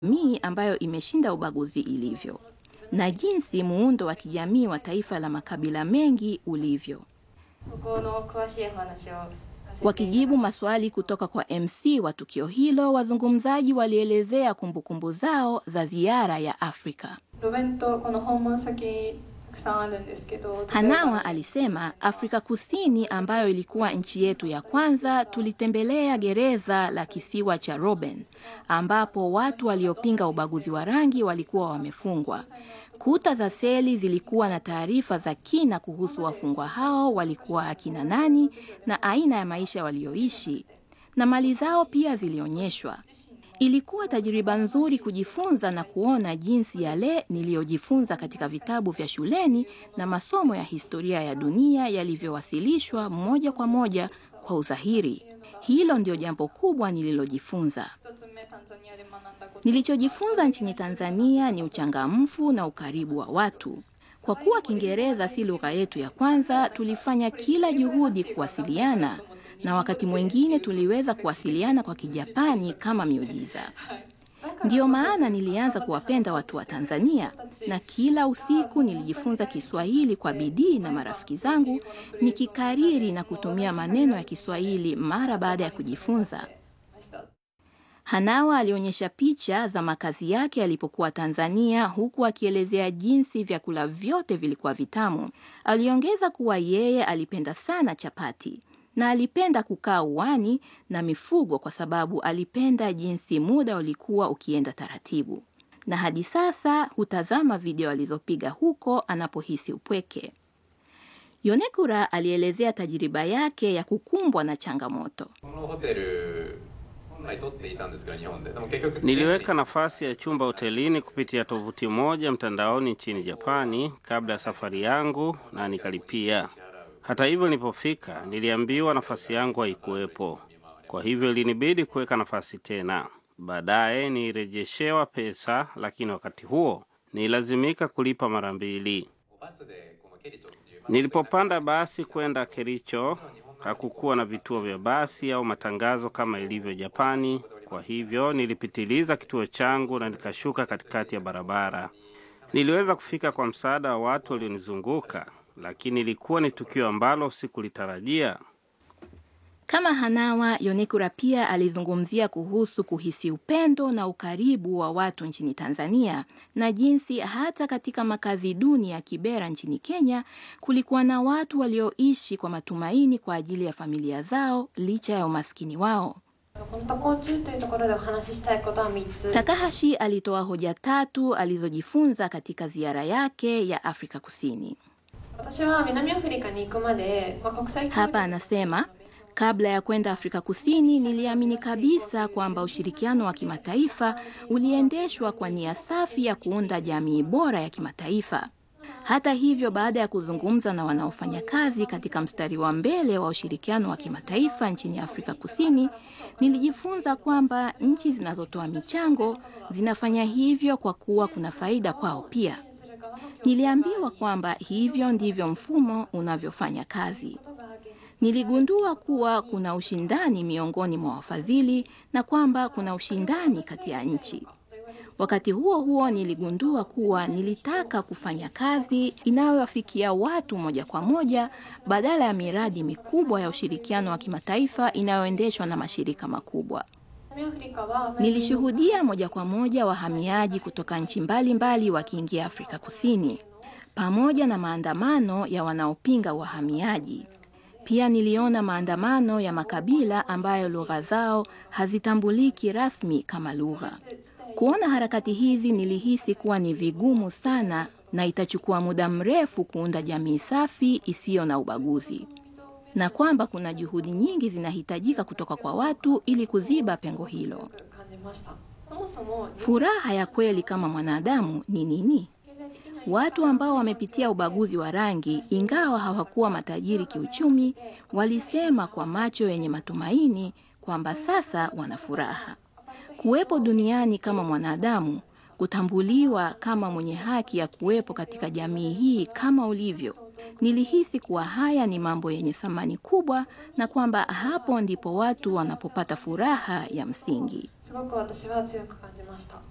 jamii ambayo imeshinda ubaguzi ilivyo na jinsi muundo wa kijamii wa taifa la makabila mengi ulivyo. ここの詳しいお話を Wakijibu maswali kutoka kwa MC wa tukio hilo, wazungumzaji walielezea kumbukumbu zao za ziara ya Afrika. 路面とこの訪問先たくさんあるんですけど Hanawa alisema Afrika Kusini, ambayo ilikuwa nchi yetu ya kwanza, tulitembelea gereza la kisiwa cha Robben ambapo watu waliopinga ubaguzi wa rangi walikuwa wamefungwa. Kuta za seli zilikuwa na taarifa za kina kuhusu wafungwa hao walikuwa akina nani na aina ya maisha walioishi, na mali zao pia zilionyeshwa. Ilikuwa tajriba nzuri kujifunza na kuona jinsi yale niliyojifunza katika vitabu vya shuleni na masomo ya historia ya dunia yalivyowasilishwa moja kwa moja kwa udhahiri. Hilo ndio jambo kubwa nililojifunza. 一つ目タンザニアで学んだこと Nilichojifunza nchini Tanzania ni uchangamfu na ukaribu wa watu. Kwa kuwa Kiingereza si lugha yetu ya kwanza, tulifanya kila juhudi kuwasiliana, na wakati mwingine tuliweza kuwasiliana kwa Kijapani kama miujiza. Ndiyo maana nilianza kuwapenda watu wa Tanzania, na kila usiku nilijifunza Kiswahili kwa bidii na marafiki zangu, nikikariri na kutumia maneno ya Kiswahili mara baada ya kujifunza. Hanawa alionyesha picha za makazi yake alipokuwa Tanzania huku akielezea jinsi vyakula vyote vilikuwa vitamu. Aliongeza kuwa yeye alipenda sana chapati na alipenda kukaa uwani na mifugo kwa sababu alipenda jinsi muda ulikuwa ukienda taratibu. Na hadi sasa hutazama video alizopiga huko anapohisi upweke. Yonekura alielezea tajiriba yake ya kukumbwa na changamoto. このホテル本来取っていたんですけど日本ででも結局 Niliweka nafasi ya chumba hotelini kupitia tovuti moja mtandaoni nchini Japani kabla ya safari yangu na nikalipia. Hata hivyo, nilipofika niliambiwa nafasi yangu haikuwepo, kwa hivyo ilinibidi kuweka nafasi tena. Baadaye nirejeshewa pesa, lakini wakati huo nililazimika kulipa mara mbili. バスでこのケリチョっていう Nilipopanda basi kwenda Kericho, hakukuwa na vituo vya basi au matangazo kama ilivyo Japani. Kwa hivyo nilipitiliza kituo changu na nikashuka katikati ya barabara. Niliweza kufika kwa msaada wa watu walionizunguka, lakini ilikuwa ni tukio ambalo sikulitarajia. Kama Hanawa, Yonekura pia alizungumzia kuhusu kuhisi upendo na ukaribu wa watu nchini Tanzania na jinsi hata katika makazi duni ya Kibera nchini Kenya kulikuwa na watu walioishi kwa matumaini kwa ajili ya familia zao licha ya umaskini wao. この多幸中というところでお話ししたいことは3つ Takahashi alitoa hoja tatu alizojifunza katika ziara yake ya Afrika Kusini. 私は南アフリカに行くまで、まあ、国際協力 Hapa anasema kabla ya kwenda Afrika Kusini niliamini kabisa kwamba ushirikiano wa kimataifa uliendeshwa kwa nia safi ya kuunda jamii bora ya kimataifa. Hata hivyo, baada ya kuzungumza na wanaofanya kazi katika mstari wa mbele wa ushirikiano wa kimataifa nchini Afrika Kusini, nilijifunza kwamba nchi zinazotoa michango zinafanya hivyo kwa kuwa kuna faida kwao pia. Niliambiwa kwamba hivyo ndivyo mfumo unavyofanya kazi. Niligundua kuwa kuna ushindani miongoni mwa wafadhili na kwamba kuna ushindani kati ya nchi. Wakati huo huo, niligundua kuwa nilitaka kufanya kazi inayowafikia watu moja kwa moja badala ya miradi mikubwa ya ushirikiano wa kimataifa inayoendeshwa na mashirika makubwa. 南アフリカは Nilishuhudia moja kwa moja wahamiaji kutoka nchi mbalimbali wakiingia Afrika Kusini pamoja na maandamano ya wanaopinga wahamiaji. Pia niliona maandamano ya makabila ambayo lugha zao hazitambuliki rasmi kama lugha. Kuona harakati hizi nilihisi kuwa ni vigumu sana na itachukua muda mrefu kuunda jamii safi isiyo na ubaguzi na kwamba kuna juhudi nyingi zinahitajika kutoka kwa watu ili kuziba pengo hilo. 感じましたそもそも Furaha ya kweli kama mwanadamu ni nini? 経済的な Watu ambao wamepitia ubaguzi wa rangi, ingawa hawakuwa matajiri kiuchumi, walisema kwa macho yenye matumaini kwamba sasa wana furaha. Kuwepo duniani kama mwanadamu, kutambuliwa kama mwenye haki ya kuwepo katika jamii hii kama ulivyo. Nilihisi kuwa haya ni mambo yenye thamani kubwa na kwamba hapo ndipo watu wanapopata furaha ya msingi. すごく私は強く感じました